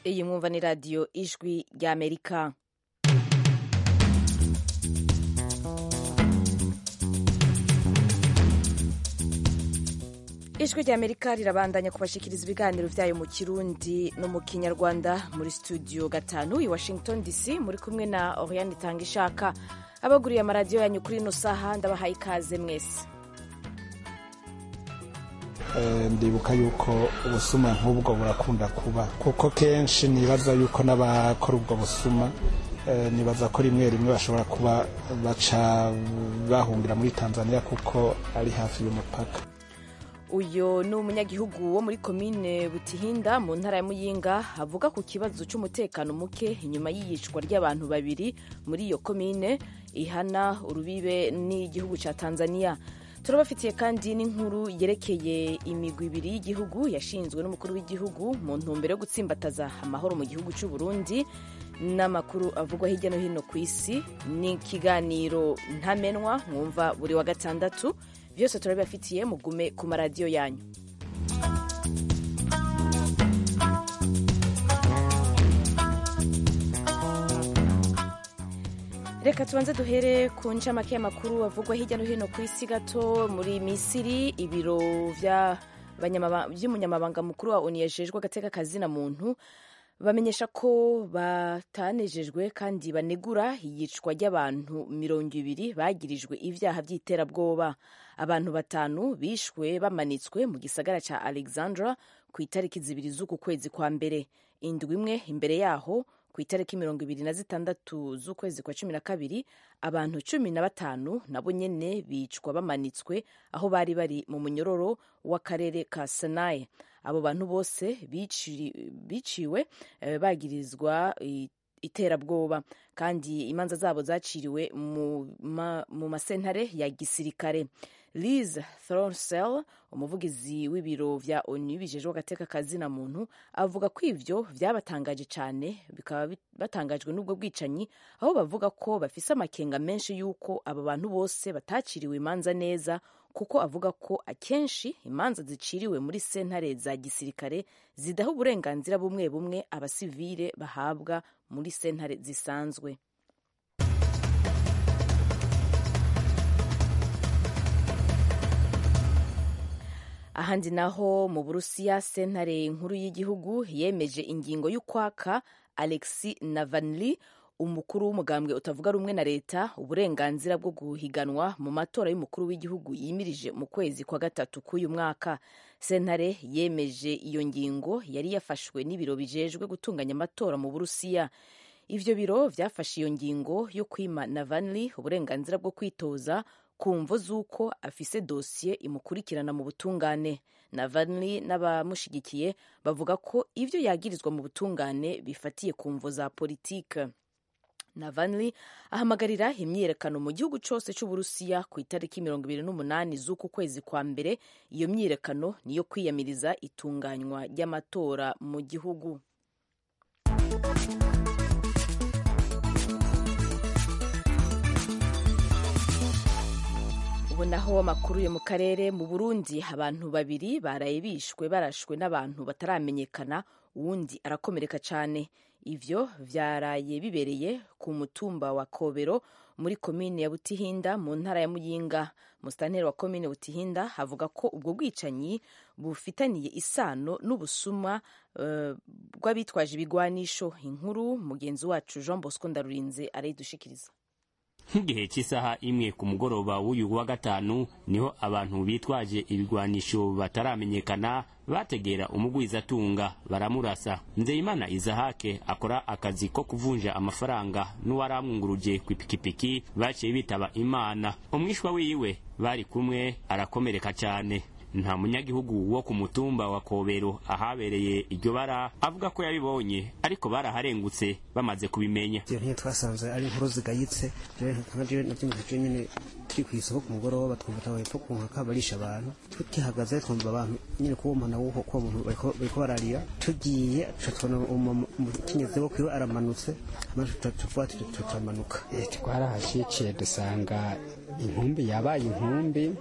iyi mwumva ni radiyo ijwi ry'amerika ijwi ry'amerika rirabandanya kubashikiriza ibiganiro byayo mu kirundi no mu kinyarwanda muri studio gatanu i washington dc muri kumwe na oriane itanga ishaka abaguriye amaradiyo yanyu kuri ino saha ndabahaye ikaze mwese ndibuka yuko ubusuma nk'ubwo burakunda kuba kuko kenshi nibaza yuko n'abakora ubwo busuma nibaza ko rimwe rimwe bashobora kuba baca bahungira muri tanzania kuko ari hafi y'umupaka uyu ni umunyagihugu wo muri komine butihinda mu ntara ya muyinga avuga ku kibazo cy'umutekano muke inyuma y'iyicwa ry'abantu babiri muri iyo komine ihana urubibe n'igihugu cya tanzania turabafitiye kandi n'inkuru yerekeye imigwi ibiri y'igihugu yashinzwe n'umukuru w'igihugu mu ntumbero yo gutsimbataza amahoro mu gihugu cy'u Burundi n'amakuru avugwa hirya no hino ku isi ni ikiganiro ntamenwa mwumva buri wa gatandatu byose turabibafitiye mugume ku maradiyo yanyu reka tubanze duhere ku ncamake y'amakuru avugwa hirya no hino ku isi gato muri misiri ibiro by'umunyamabanga mukuru wa onu yajejwe agateka kazina muntu bamenyesha ko batanejejwe kandi banegura iyicwa ry'abantu mirongo ibiri bagirijwe ibyaha by'iterabwoba abantu batanu bishwe bamanitswe mu gisagara cya alexandra ku itariki zibiri z'uku kwezi kwa mbere indwi imwe imbere yaho ku itariki mirongo ibiri na zitandatu z'ukwezi kwa cumi na kabiri abantu cumi na batanu nabo nyene bicwa bamanitswe aho bari bari mu munyororo w'akarere ka sanaye abo bantu bose biciwe bagirizwa iterabwoba kandi imanza zabo zaciriwe mu masentare ya gisirikare liz thornsell umuvugizi w'ibiro vya onu bijejwe agateka kazina muntu avuga ko ivyo vyabatangaje cane bikaba batangajwe n'ubwo bwicanyi aho bavuga ko bafise amakenga menshi y'uko abo bantu bose bataciriwe imanza neza kuko avuga ko akenshi imanza ziciriwe muri sentare za gisirikare zidaha uburenganzira bumwe bumwe abasivile bahabwa muri sentare zisanzwe ahandi naho mu burusiya sentare nkuru y'igihugu yemeje ingingo y'ukwaka alexi navalny umukuru w'umugambwe utavuga rumwe na leta uburenganzira bwo guhiganwa mu matora y'umukuru w'igihugu yimirije mu kwezi kwa gatatu k'uyu mwaka sentare yemeje iyo ngingo yari yafashwe n'ibiro bijejwe gutunganya amatora mu burusiya ivyo biro vyafashe iyo ngingo yo kwima navalny uburenganzira bwo kwitoza ku mvo z'uko afise dosiye imukurikirana mu butungane navalny n'abamushigikiye bavuga ko ivyo yagirizwa mu butungane bifatiye ku mvo za politike navalny ahamagarira imyiyerekano mu gihugu cose c'uburusiya ku itariki mirongo ibiri n'umunani z'uku kwezi kwa mbere iyo myiyerekano niyo kwiyamiriza itunganywa ry'amatora mu gihugu ubu naho amakuru yo mu karere mu burundi abantu babiri baraye bishwe barashwe n'abantu bataramenyekana uwundi arakomereka cyane ivyo vyaraye bibereye ku mutumba wa kobero muri komine ya butihinda mu ntara ya muyinga musitanteri wa komine butihinda avuga ko ubwo bwicanyi bufitaniye isano n'ubusuma uh, bw'abitwaje ibigwanisho inkuru mugenzi wacu jean bosco ndarurinze arayidushikiriza nk'igihe cy'isaha imwe ku mugoroba w'uyu wa gatanu niho abantu bitwaje ibigwanisho bataramenyekana bategera umugwizatunga baramurasa nzeyimana izahake akora akazi ko kuvunja amafaranga n'uwaramwunguruje ku ipikipiki baciye bitaba imana umwishwa wiwe bari kumwe arakomereka cyane nta munyagihugu wo ku mutumba wa kobero ahabereye iryo bara avuga ko yabibonye ariko baraharengutse bamaze kubimenya ivyo ntiyo twasanze ari inkuru zigayitse navyo navyumvise nyene turi kw'isoko ku mugoroba twumva tawe hepfo ku nkaka barisha abantu tukihagaze twumva abantu nyene kuwo muntu wuko kuwo muntu bariko bararira tugiye tubona umukenyezi wo kwiwe aramanutse tuvuga turamanuka twarahashiciye dusanga inkumbi yabaye inkumbi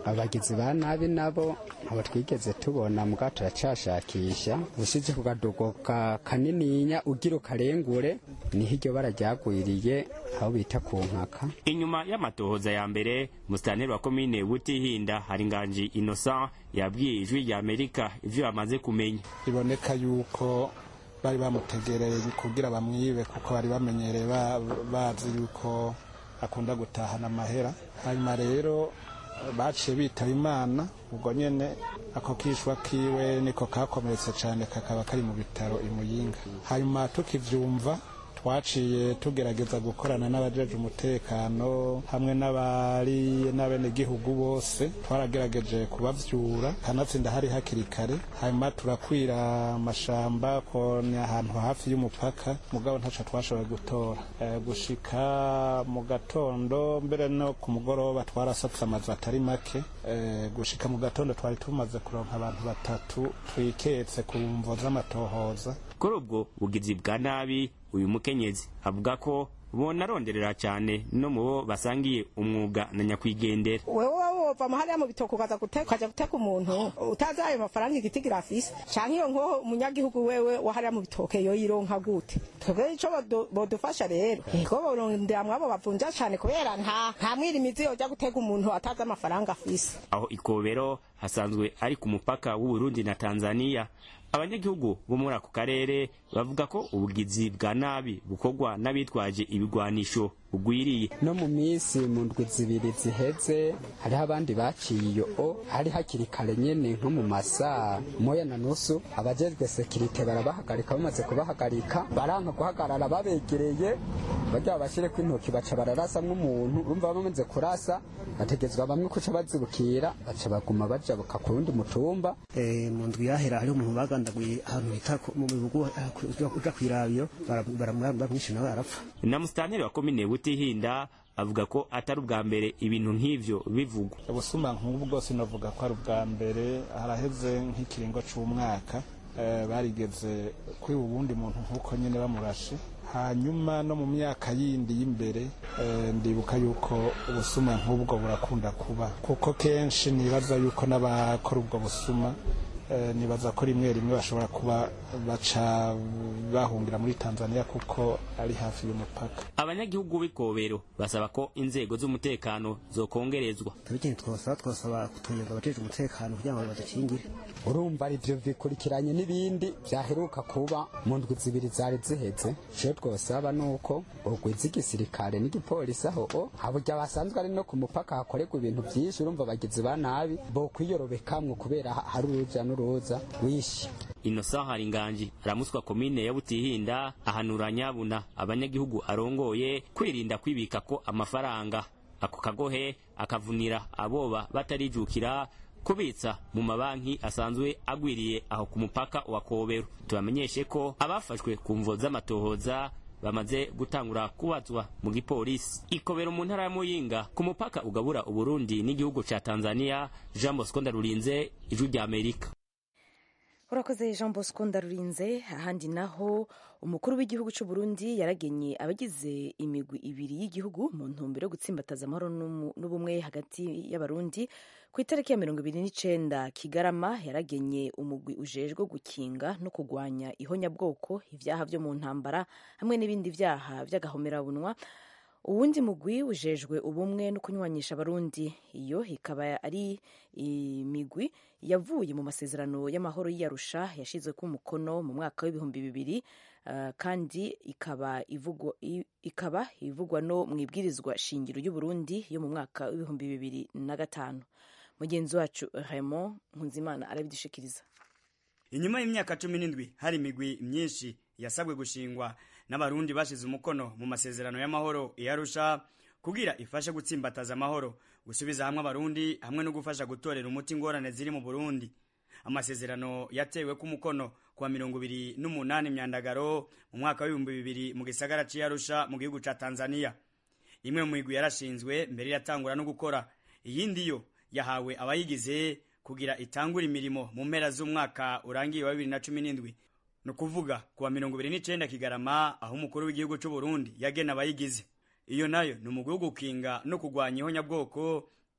abagizi ba nabi nabo abo twigeze tubona mbwa turacashakisha usize ku kadogo ka kanininya ugira ukarengure niho iryo bara ryagwiriye aho bita ku nkaka inyuma y'amatohoza ya mbere musitanteri wa komine butihinda hari nganji innocent yabwiye ijwi rya amerika ivyo bamaze kumenya biboneka yuko bari bamutegereye kugira bamwibe kuko bari bamenyereye ba- bazi yuko akunda gutahana amahera hanyuma rero baciye bitaba imana ubwo nyene ako kishwa kiwe niko kakomeretse cane kakaba kari mu bitaro imuyinga hanyuma tukivyumva twaciye tugerageza gukorana n'abajeje umutekano hamwe n'abari n'abenegihugu bose twaragerageje kubavyura kanatsinda hari hakiri kare hanyuma turakwira amashamba ko ni ahantu hafi y'umupaka mugabo ntaco twashoboye gutora e, gushika mu gatondo mbere no ku mugoroba twarasatse amazu atari make e, gushika mu gatondo twari tumaze kuronka abantu batatu twiketse ku mvo z'amatohoza kuri ubwo bugizi bwa nabi uyu mukenyezi avuga ko bonaronderera cyane no mu bo basangiye umwuga na nyakwigendera wewe wova mahariya mu bitoko ukaza guteka ukaja guteka umuntu utazi ayo mafaranga igitigira afise canke iyo nko umunyagihugu wewe wahariya mu bitoke yo yironka gute twebwe ico bodu- bodufasha rero ego borondera mwabo bavunja cane kubera nta nta mwirimizi yoja guteka umuntu atazi amafaranga afise aho ikobero hasanzwe ari ku mupaka w'uburundi na tanzania abanyagihugu bo muri ako karere bavuga ko ubugizi bwa nabi bukorwa n'abitwaje ibigwanisho bugwiriye no mu minsi mu ndwi zibiri ziheze hariho abandi baciye iyo o hari hakiri kare nyene nko mu masaa moya na nusu abajejwe sekirite barabahagarika bamaze kubahagarika baranka guhagarara babegereye bagira babashireko intoki baca bararasamwo umuntu urumva bamaze kurasa bategezwa bamwe kuca bazibukira baca baguma bajabuka ku wundi mutumba Eh, mu ndwi yahera hariho umuntu bagandaguye ahantu bita ku- mu bihugu uja kwirabyo baramwishe nawe arapfa na musitanteri wa komine butihinda avuga ko atari ubwa mbere ibintu nk'ivyo bivugwa ubusuma nk'ubu bwose navuga ko ari ubwa mbere haraheze nk'ikiringo c'umwaka eh, barigeze kwiba uwundi muntu nk'uko nyine bamurashe hanyuma no mu myaka yindi y'imbere eh, ndibuka yuko ubusuma nk'ubwo burakunda kuba kuko kenshi nibaza yuko n'abakora ubwo busuma eh, nibaza ko rimwe rimwe bashobora kuba baca bahungira muri tanzania kuko ari hafi y'umupaka abanyagihugu b'ikobero basaba ko inzego z'umutekano zokongerezwa tubigene twosaba twosaba kutunyurwa abajeje umutekano kugira ngo badukingire urumva ivyo bikurikiranye n'ibindi vyaheruka kuba mu ndwi zibiri zari ziheze ico twosaba nuko bogwiza igisirikare n'igipolisi aho o haburya basanzwe ari no ku mupaka hakorerwa ibintu vyinshi urumva abagizi ba nabi bokwiyorobekamwo kubera ha- hari uruja n'uruza wishi innocent haringanji aramuswa komine ya butihinda ahanura nyabuna abanyagihugu arongoye kwirinda kwibika ko amafaranga ako kagohe akavunira aboba batarijukira kubitsa mu mabanki asanzwe agwiriye aho ku mupaka wa kobero tubamenyeshe ko abafashwe ku mvo z'amatohoza bamaze gutangura kubazwa mu gipolisi ikobero mu ntara ya muyinga ku mupaka ugabura uburundi n'igihugu ca tanzania jean bosco ndarurinze ijwi rya amerika urakoze jean bosco ndarurinze ahandi naho umukuru w'igihugu cy'u Burundi yaragenye abagize imigwi ibiri y'igihugu mu ntumbero yo gutsimbataza amahoro n'umu- n'ubumwe hagati y'abarundi ku itariki ya mirongo ibiri n'icenda kigarama yaragenye umugwi ujejwe gukinga no kurwanya ihonyabwoko ibyaha byo mu ntambara hamwe n'ibindi byaha by'agahomerabunwa uwundi mugwi ujejwe ubumwe no kunywanisha abarundi iyo ikaba ari imigwi yavuye mu masezerano y'amahoro y'iyarusha yashizweko umukono mu mwaka w'ibihumbi bibiri uh, kandi ikaba ivugwa, i- ikaba ivugwa no mu ibwirizwa shingiro y'uburundi yo mu mwaka w'ibihumbi bibiri na gatanu mugenzi wacu raymond nkunzimana arabidushikiriza inyuma y'imyaka cumi n'indwi hari imigwi myinshi yasabwe gushingwa n'abarundi bashize umukono mu masezerano y'amahoro iyarusha kugira ifashe gutsimbataza amahoro gusubiza hamwe abarundi hamwe no gufasha gutorera umuti ingorane ziri mu burundi amasezerano yatewe ku mukono kuwa mirongo ibiri n'umunani myandagaro mu mwaka w'ibihumbi bibiri mu gisagara c'iyarusha mu gihugu ca tanzania imwe mu migwi yarashinzwe mbere iratangura no gukora iyindi yo yahawe abayigize kugira itangure imirimo mu mpera z'umwaka urangiye wa bibiri na cumi n'indwi ni ukuvuga kuwa mirongo ibiri n'icenda kigarama aho umukuru w'igihugu c'u Burundi yagena abayigize iyo nayo ni umugwi wo gukinga no kurwanya ihonyabwoko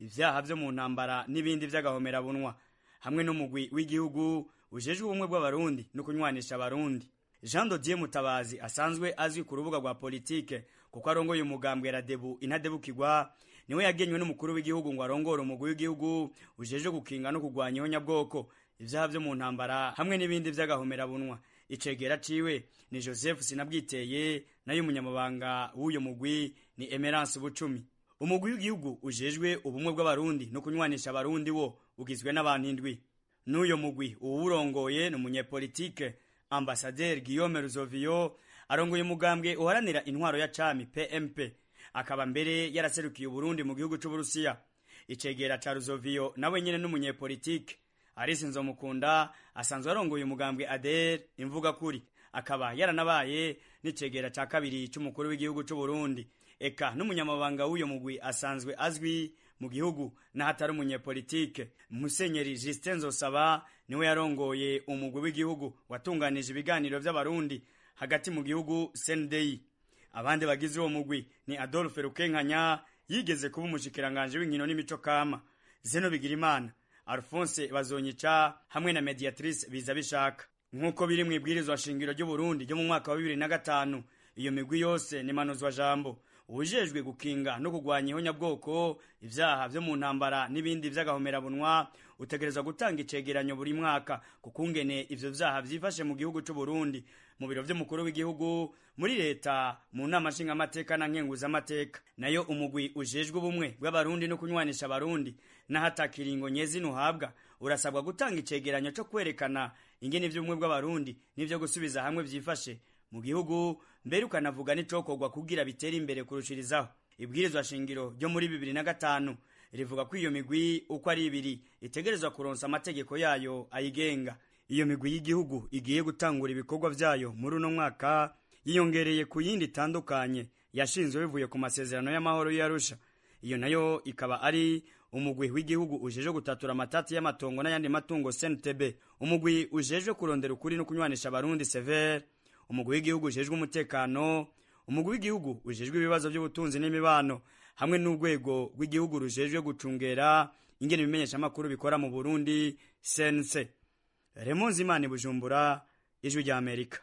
ivyaha vyo mu ntambara n'ibindi vy'agahomerabunwa hamwe n'umugwi w'igihugu ujejwe ubumwe bw'abarundi no kunywanisha abarundi jean dodier mutabazi asanzwe azwi ku rubuga rwa politike kuko arongoye umugambwe radebu intadebukirwa niwe yagenywe n'umukuru w'igihugu ngo arongore umugwi w'igihugu ujejwe gukinga no kurwanya ihonyabwoko ivyaha vyo mu ntambara hamwe n'ibindi vy'agahomerabunwa icegera ciwe ni joseph sinabwiteye nayo umunyamabanga w'uyo mugwi ni emerance bucumi umugwi w'igihugu ujejwe ubumwe bw'abarundi no kunywanisha abarundi wo ugizwe n'abantu indwi n'uyo mugwi uwurongoye ni umunyepolitike ambasaderi guillaume ruzovio arongoye umugambwe uharanira intwaro ya cami pmp akaba mbere yaraserukiye uburundi mu gihugu c'uburusiya icegera ca ruzovio nawe nyene n'umunyepolitike arisi nzomukunda asanzwe arongoye umugambwe ader imvuga kuri akaba yaranabaye n'icegera ca kabiri c'umukuru w'igihugu c'uburundi eka n'umunyamabanga w'uyo mugwi asanzwe azwi mu gihugu n'ahatari umunyepolitike musenyeri justin nzosaba niwe yarongoye umugwi w'igihugu watunganije ibiganiro vy'abarundi hagati mu gihugu sendeyi abandi bagize uwo mugwi ni adolphe rukenkanya yigeze kuba umushikiranganje w'inkino n'imico kama zeno bigirimana alphonse bazonyica hamwe na mediatrice biza bishaka nk'uko biri mu ibwirizwa shingiro ry'uburundi ryo mu mwaka wa bibiri na gatanu iyo migwi yose ni manuzwa jambo ubujejwe gukinga no kurwanya ihonyabwoko ivyaha vyo mu ntambara n'ibindi vy'agahomerabunwa utegerezwa gutanga icegeranyo buri mwaka kukungene ivyo vyaha vyifashe mu gihugu c'uburundi mu biro vy'umukuru w'igihugu muri leta mu nama nshingamateka na nkenguzamateka nayo umugwi ujejwe ubumwe bw'abarundi no kunywanisha abarundi n'ahatakiringo nyezina uhabwa urasabwa gutanga icegeranyo co kwerekana ingene ivy'ubumwe bw'abarundi n'ivyo gusubiza hamwe vyifashe mu gihugu mbere ukanavuga n'icokorwa kugira bitere imbere kurushirizaho ibwirizwa shingiro ryo muri bibiri na gatanu rivuga ko iyo migwi uko ari ibiri itegerezwa kuronsa amategeko yayo ayigenga iyo migwi y'igihugu igiye gutangura ibikorwa vyayo muri uno mwaka yiyongereye ku yindi itandukanye yashinzwe bivuye ku masezerano y'amahoro y'arusha iyo nayo ikaba ari umugwi w'igihugu ujejwe gutatura amatati y'amatongo n'ayandi matungo CNTB umugwi ujejwe kurondera ukuri no kunywanisha abarundi severe umugwi w'igihugu ujejwe umutekano umugwi w'igihugu ujejwe ibibazo by'ubutunzi n'imibano hamwe n'urwego rw'igihugu rujejwe gucungera ingene ibimenyesha amakuru bikora mu Burundi CNC Raymond Zimani Bujumbura ijwi rya Amerika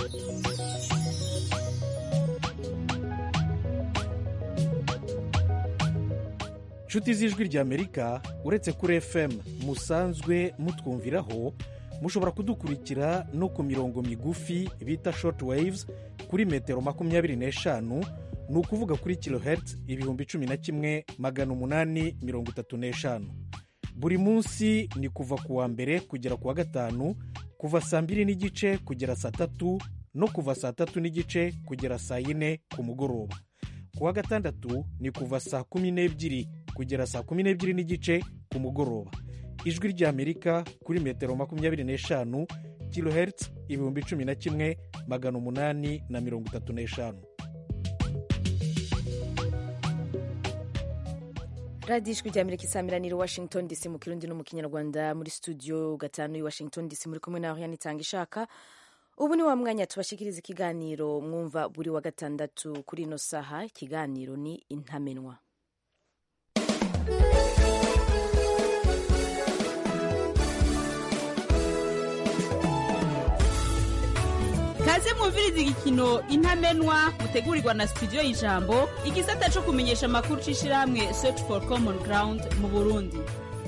nshuti z'ijwi ry'amerika uretse kuri fm musanzwe mutwumviraho mushobora kudukurikira no ku mirongo migufi bita short waves kuri metero makumyabiri n'eshanu ni ukuvuga kuri kilohertz ibihumbi cumi na kimwe magana umunani mirongo itatu n'eshanu buri munsi ni kuva ku wa mbere kugera ku wa gatanu kuva saa mbiri n'igice kugera saa tatu no kuva saa tatu n'igice kugera saa yine ku mugoroba ku wa gatandatu ni kuva saa kumi n'ebyiri kugera saa kumi n'ebyiri n'igice ku mugoroba ijwi ry'amerika kuri metero makumyabiri n'eshanu kilohertz ibihumbi cumi na kimwe magana umunani na mirongo itatu n'eshanu radiyo ijwi rya amerika isaamiranira washington dc mu kirundi no mu kinyarwanda muri studio gatanu i washington dc muri kumwe naho yanitanga ishaka ubu ni wa mwanya tubashikiriza ikiganiro mwumva buri wa gatandatu kuri ino saha ikiganiro ni intamenwa kaze mwumviriza igikino intamenwa mutegurirwa na studio y'ijambo igisata cyo kumenyesha amakuru c'ishirahamwe search for common ground mu burundi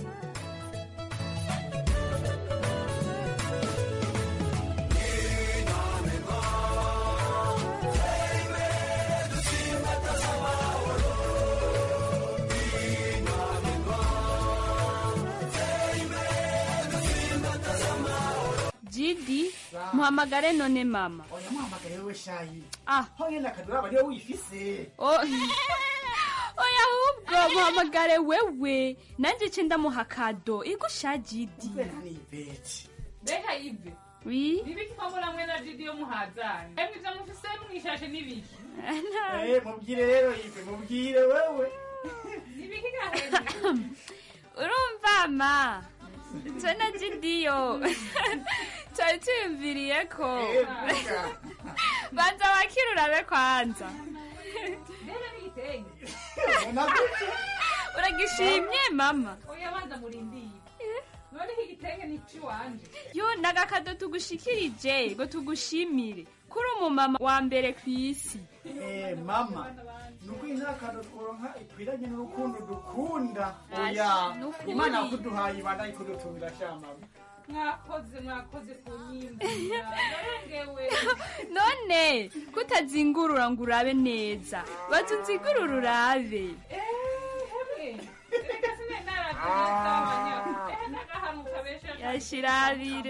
jidi muhamagare none mama oya muhamagare wewe shayi ah ho nyene akaduraba niwe wifise O- oya ahubwo muhamagare wewe nanjye ce ndamuha kado igusha jidi ni ivete mbega ive wi nibiki ko muramwe na didi yo muhazanye emwe ivyo mufise mwishashe nibiki Eh, mubwire rero ive mubwire wewe nibiki gahera urumva ma twe na jidiyo twari tuyumviriye ko Eh, vuga. banza wakira urabe kwanza mbere n'igitenge Ubona gute? uragishimye mama oya banza murindiye none iki gitenge ni ikiwanje yo nagakado tugushikirije ngo tugushimire kuri umumama wa mbere ku isi Eh, mama nuko intakano tworonka ikwiranye n'urukundo dukunda Ashi, oya nukuri. imana yakuduhaye ibana ikudutumira sha mama mwakoze mwakoze kunyimbira narengewe none kutazingurura ngo urabe neza baza unzigurura urabe hemwe reka sine naravye ehe nagahanuka besha yashirabire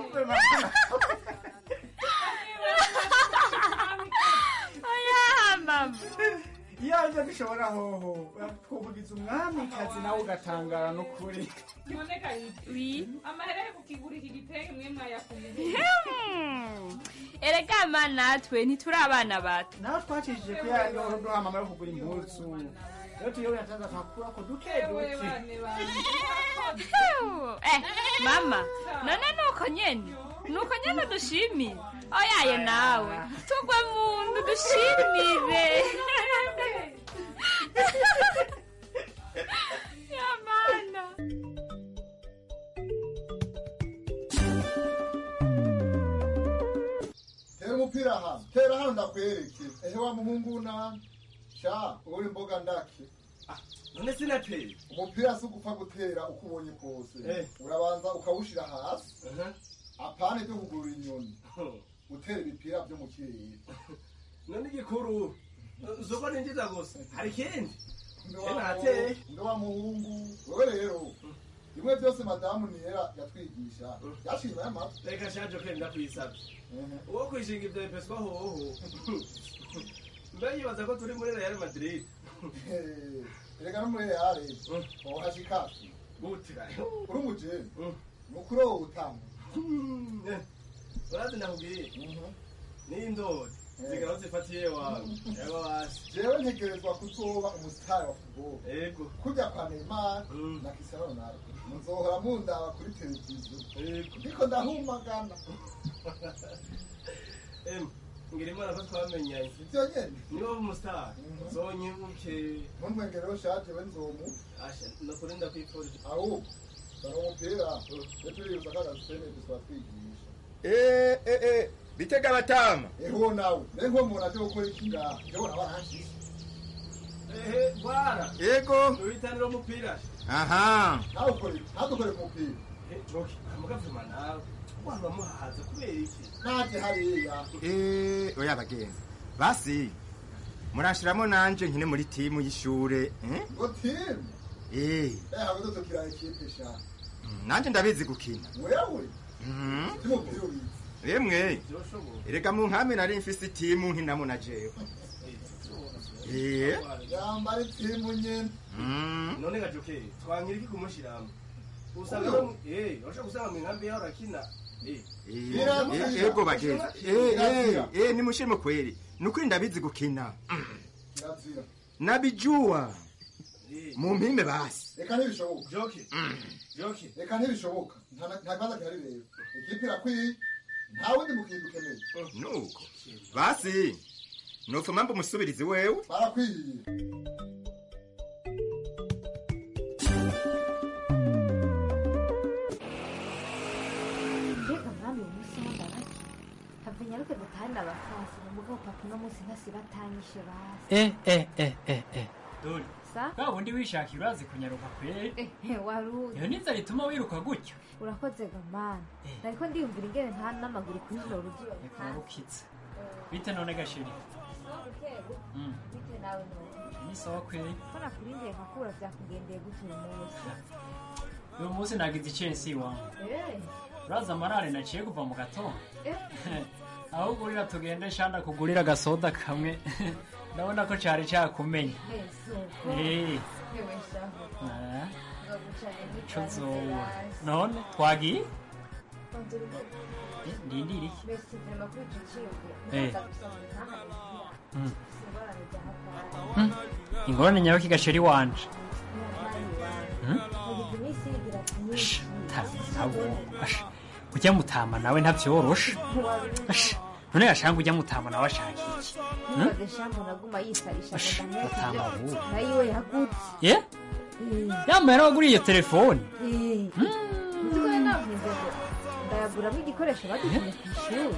oya mama iyanjye dushobora hoho twovugiza umwamikazi nawe ugatangara n'ukuri none kayiti wi amahera yo kukigura iki gitenge mwe mwayakuye Hmm. erega ma natwe ntituri abana bato nawe twacishije ko yari wari uduha mama yo kugura impuzu rero tuyobe yataza twakura ko duke ewe duke bane bane eh mama none nuko nyene nuko nyene dushimire oyaye nawe tugwe mu ndu dushimire yamana tera umupira hano tera hano ndakwereke ehe wa muhungu na sha uri mboga ndake none sinateye umupira si ugupfa gutera uko ubonye kose Eh. urabanza ukawushira hasi apane byo kugurura inyoni gutera ibipira byo mu kirere none igikuru zoko ninjiza gusa hari ikindi Mbe Eh, wa nateye. muhungu, mbe wa muhungu wewe rero bimwe byose madamu niyera yatwigisha yashima y'amata reka shaje ko ndakwisabye uwo kwishinga ibyo bipeswa hoho mbe yibaza ko turi muri real madrid erega no muri reale ohashikaki gutira uri umujeni mukuru wowe utanga urazi nakubwiye n'indori zigaraho zifatiye wawe yaba basi jewe ntegerezwa kuzoba umusitari wa futubolo yego kujya kwa neymar na cristiano ronaldo muzohora mundaba kuri televiziyo ndiko ndahumagana em ngira imana ko twamenyanye ivyo nyene niba umusitari zonyibuke ntumwengereho shaje we nzomu asha nukuri ndakwifurije ahubwo dore umupira iyo turibuza k'agasitene twatwigisha Eh, eh, eh, bitega abatama eho nawe ne nko umuntu aje gukora iki ngaha ndabona baranshize ehe bwana yego ubitanira umupira aha nawe ukore ntadukore ku mupira joki amugavuma nawe waba muhaza kubera iki naje hariya Eh, oya bagenzi basi murashiramo nanje nkine muri timu y'ishure eh? ngo timu Eh, eh habe dutokira ekipe sha mm, nanje ndabizi gukina wewe Mhm. cy'umupira ubizi emwe erega mu nkame nari mfise itimu nkinamo na jewe Eh, yambara itimu nyene mm. none gajoke twankira iki kumushiramo usanga no eh urashaka gusanga mu nkambi yaho rakina eh Eh, eh, ego bagenzi Eh, eh, eh, nimushiremo kweli nukuri ndabizi gukina kirazira nabijua mu mpime basi reka ntibishoboka joki joki reka ntibishoboka nta nta kibazo gihari rero ekipe irakwiye nta wundi mukintu ukeneye nuko basi nofuma mba umusubirizi wewe barakwiye mbega mwami umunsi w'amabaki have nyaruke dutahane abafasi mugabo papa uno munsi ntasiba atanyishe basi eh eh eh eh eh dore sa bwa bundi wishakira urazi kunyaruka kweri Eh, waruzi iyo niza rituma wiruka gutyo urakoze gamana nariko ndiyumvira ingene nta n'amaguru kuri ino rugiyo kurarukitse bite none gashiri Mm. bite nawe none ni sawa kweri ko nakurindiye nkakura vyakugendeye gute uyu munsi uyu munsi nagize icensi iwangu Eh, uraza amarare naciye kuva mu gatondo eh, aho ugurira tugende shanda kugurira agasoda kamwe ndabona ko cari cakumenya eh, suko Eh. yewe shaho Ah, ngagucane ico zoba none twagiye Eh, ndindiri iki mbese vrema kuri ico ciyumviro Eh. ndaza gusaba ntaharegira Mm. singorane rya hatari Mm. ingorane nyaruka igasheri wanje Mm? Yagize iminsi yigira myinshi abo asha ujya mutama nawe ntabyorosha asha none yashanga ujya mutama nawe ashaka iki Hmm? ntubaze shambo naguma yisarisha Mutama ngo bubu. nayiwe yagutse ye yambaye n'abaguriye iyo telefoni nzi ko rero navuze ngo ndayaguramo igikoresho badutumye ku ishuri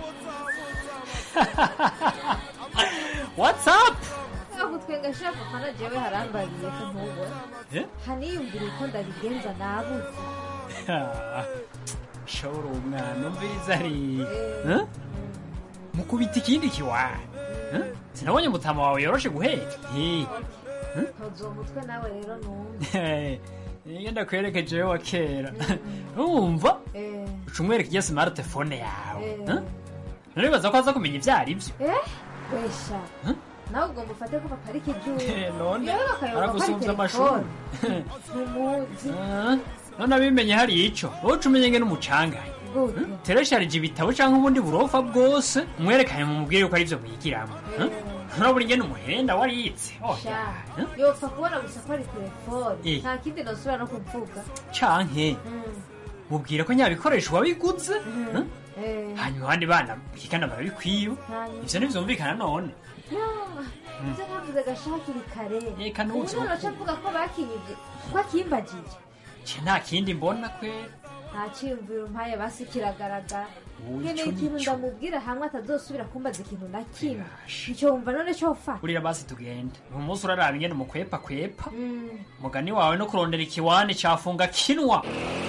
watsapu aho twenga shaka papa na jewe harambariye ko ntubona Eh? haniyumvira uko ndabigenza nabuze shobora umwana umviriza ari Eh? mukubita ikindi kiwana Eh? sinabonye mutama wawe yoroshe guheka Eh. ntozo umutwe nawe rero numva iyo ndakwerekeje wa kera numva Eh, uca umwereka iyo smartphone yawe Eh. Eh? naribaza ko aza kumenya ibyo ari byo eh wesha nawe ugomba ufate ko papa ari kijuru none yewe bakayoba ko ari aragusumbya amashuri telefone ntumuzi Eh, none abimenye hari ico wowe uca umenye ngene umucangaye gute teresharije ibitabo canke ubundi burofa bwose umwerekanye mumubwire yuko ari vyo mwigiramo Eh? nturabura ingene umuhenda wariyitse Oh, sha yopfa kubona gusa ko ari telefone Eh. nta kindi nosubira no kuvuga canke Mm. mubwira ko nyabikoresho wabiguze Eh? Eh. hanyuma abandi bana bigana barabikwiba Hanyuma. ivyo ntivyumvikana none Ya, ivyo navuze gashakiri kare Eka nuzi ubu noca mvuga ko bakinyivye ko akimbagije ce nta kindi mbona kwera nta ciyumviro mpaye basi kiragaragara Uyu nkeneye ico ikintu nico. ndamubwira hamwe atazosubira kumbaza ikintu na kimwe ico wumva none cofata urira basi tugende uyu munsi uraraba ingene mukwepa kwepa Mm. mugani wawe no kurondera ikiwani cafunga kinwa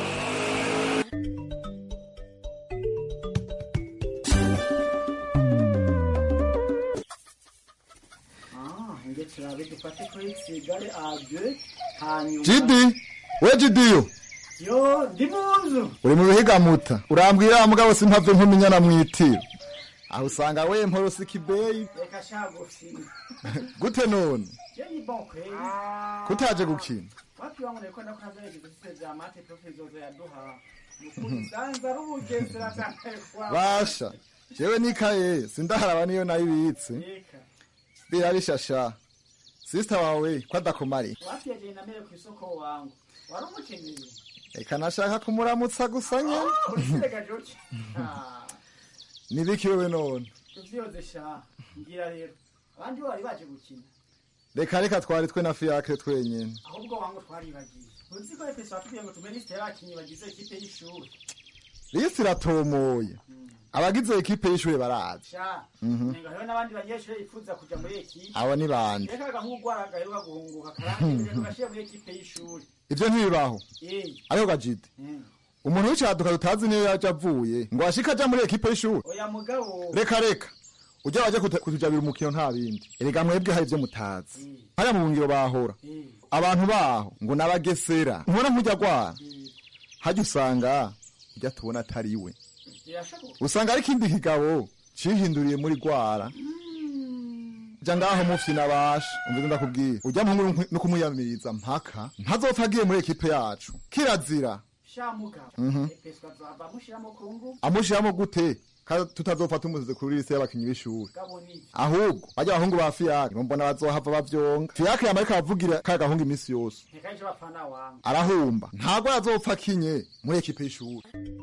nge turabe dufate kuri sigare ade hanyuma jidi we jidiyo yo ndi mu nzu uri mu bihigamuta urambwira mugabo simpave nkumenyana mwitiro aho usanga we mporosi kibeyi reka shagufina gute none yo ni bon kweli kutaje gukina wapi wangu nilikuwa nakunaza igizise vya mate profizozo ya duha nukuri sanza rubugesera vyamekwa basha jewe nikaye sindaharaba niyo nayibitse Eka. birabishasha sisita wawe ko adakomari wapi yaje namere ku isoko wangu wari umukeneye reka nashaka kumuramutsa gusa nyene urisiga joki nibiki wewe none tuvyoze sha ngira rero abandi bo bari baje gukina reka reka twari twe na fiyakire twenyene ahubwo wangu twaribagiye uzi ko efeso watubwiye ngo tume lisite y'abakinyi bagize ikipe y'ishuri lisi iratomoye abagize ekipe y'ishure barazi sha Mhm. nenga hariho n'abandi banyeshure yifuza kuja muri ekipe abo ni bande reka agahungu gaheruka guhunguka karangiye tugashyira muri ekipe y'ishuri ivyo ntibibaho Eh. ariho gajide Mm. umuntu w'icaduka tutazi niyo yaje avuye ngo ashike aja muri ekipe y'ishure oya mugabo reka reka ujya waje kutu- kutujabira umukino nta bindi erega mwebwe hari ivyo mutazi hariya mu bungiro bahora abantu baho ngo n'abagesera ntubona nk'ujya gwara hajya usanga ujya tubona atari we birashoboka usanga ari ikindi kigabo cihinduriye muri gwara ja ngaho mufyi nabasha umvize ndakubwira ujya muhungu no kumuyamiriza mpaka ntazopfa agiye muri ekipe yacu kirazira sha mugabo Mhm. efeso azava amushyiramo ku ngufu amushiramo gute kandi tutazopfa tumuzize kuri lise y'abakinyi b'ishuri gabo ni ahubwo bajya abahungu ba fiyake mbona bazohava bavyonga fiyake yamara ikabavugira ka gahungu iminsi yose reka ejo bapfana wangu arahumba ntabwo yazopfa akinye muri ekipe y'ishuri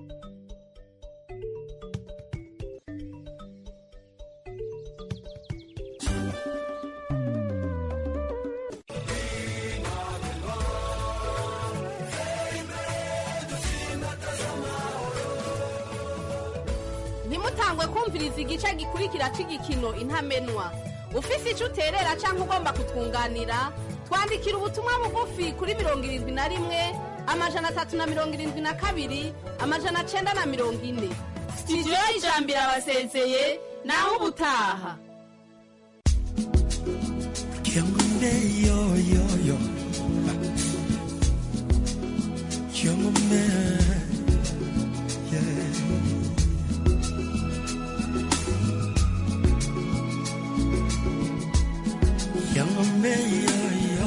ntimutangwe kumviriza igice gikurikira cy'igikino intamenwa ufise icyo uterera cyangwa ugomba kutwunganira twandikira ubutumwa bugufi kuri mirongo irindwi na rimwe amajana atatu na mirongo irindwi na kabiri amajana cyenda na mirongo ine sitidiyo y'ijambo irabasezeye naho ubutaha Kiangombe yo yo yo Kiangombe yeah Kiangombe yo yo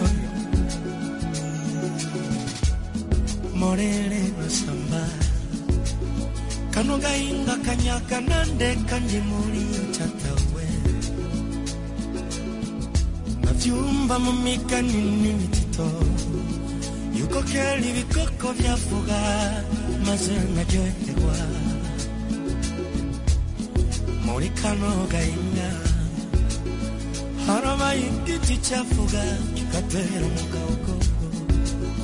Morele masamba Kano gainga kanyaka nande kanji muri chatawe navyumva mu migani n'imitito yuko kera ibikoko vyavuga maze nkaryoherwa muri kano gahinga harabaye igiti cyavuga kigatera mu gahogogo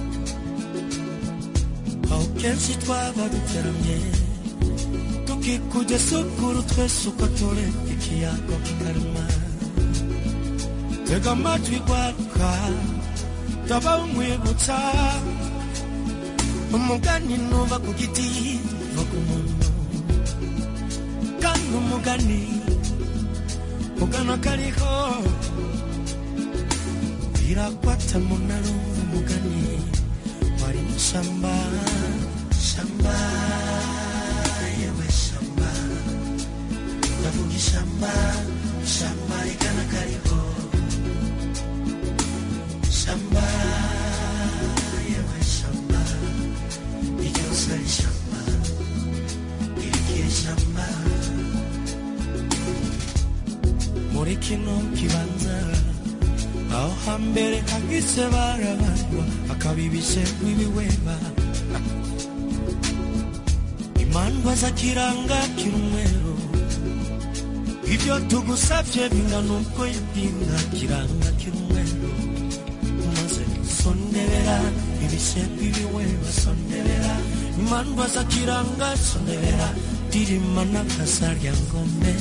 aho kenshi twaba duteramye tukikujya sukuru twese uko turi ikiyago kikarema tega amatwi gwaruka taba umwibutsa umugani nuva ku giti va ku muntu kandi umugani ugana kariho birakwata munarumva umugani wari mu shamba shamba yewe shamba ndavuga ishamba shamba rigana kariho shamba yewe shamba iryose ari shamba irigiye shamba muri kino kibanza aho hambere hagise barabarwa akabibishe nk'ibiweba imandwa zakiranga kirumweru ibyo tugusabye bingana uko yabwinga kiranga kirumweru maze sondebera ibishe nk'ibiweba sondebera imandwa zakiranga sondebera dirima n'akasarya ngome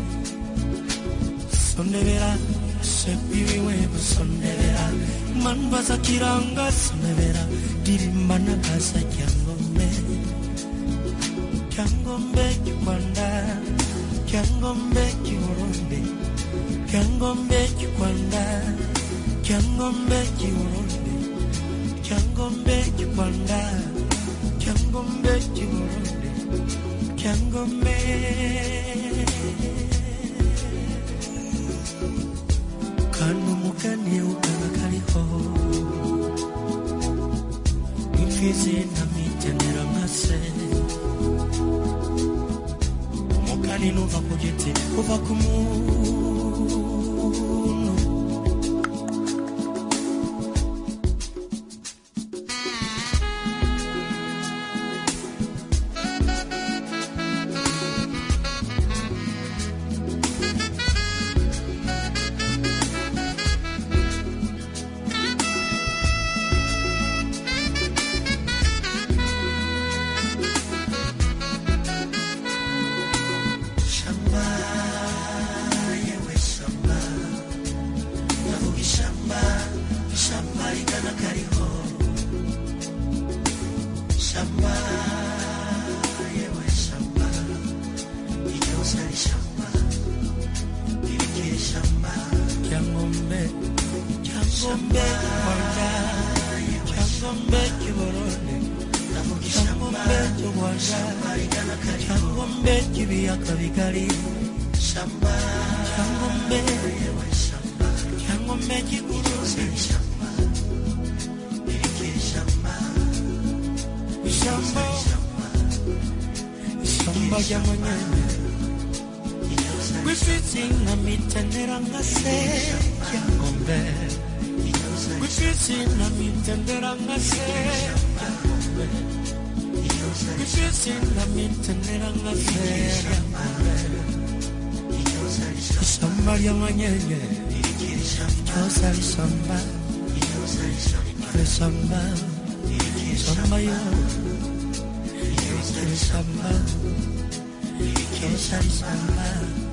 sondebera sepiwiwe sondebera manba za kiranga sondebera dirimba na kasa kyangombe kyangombe kikwanda kyangombe kiburundi kyangombe kikwanda kyangombe kiburundi kyangombe kikwanda kyangombe kiburundi kyangombe kandi umugani ukaba kariho imfizi na mitenera nka se umugani nuva ku giti uva ku muntu shamba yewe shamba ndavuga ishamba ishamba rigana kariho shamba yewe shamba iryose ari shamba irigiye shamba cyangombe cyangombe rwanda cyangombe kiborone cyangombe cy'urwanda cyangombe cy'ibiyaga bigari shamba cyangombe cyangombe cy'iguruzi shamba irigiye shamba ishamba ishamba ry'amanyanya gwifitsi nka mitenera nka se cyangombe gwifitsi nka mitenera nka se cyangombe gwifitsi nka mitenera nka se cyangombe ishamba ry'amanyanya ryose ari shamba ari shamba shamba yo ari shamba ryose ari shamba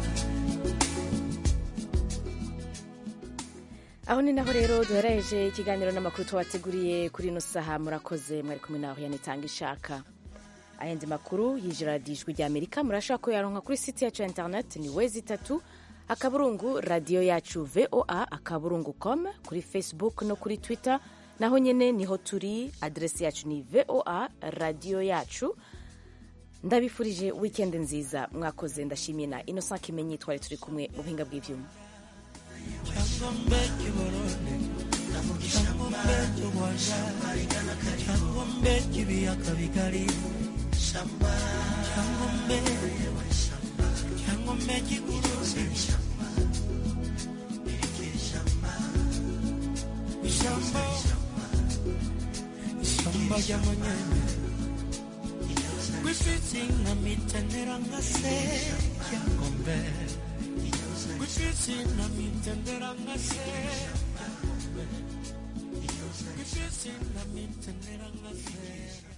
aho ni naho rero duhereje ikiganiro n'amakuru twabateguriye kuri ino saha murakoze mwari kumwe naho yanitanga ishaka ayandi makuru yijiradijwe rya amerika murashobora kuyaronka kuri site yacu ya interineti ni wezi itatu akaburungu radiyo yacu voa akaburungu com kuri facebook no kuri twitter naho nyine niho turi aderesi yacu ni voa radiyo yacu ndabifurije wikendi nziza mwakoze ndashimiye na innocent kimenyi twari turi kumwe mu buhinga bw'ibyuma cyangombe kiborone cyangombe cy'urwanda cyangombe cy'ibiyaga bigari cyangombe cyangombe cy'iguruzi ishyamba ishyamba ry'amanyanya gwifitsi nka mitenera nka se cyangombe gwifitsi nka mitenera nka se gwifitsi nka mitenera nka se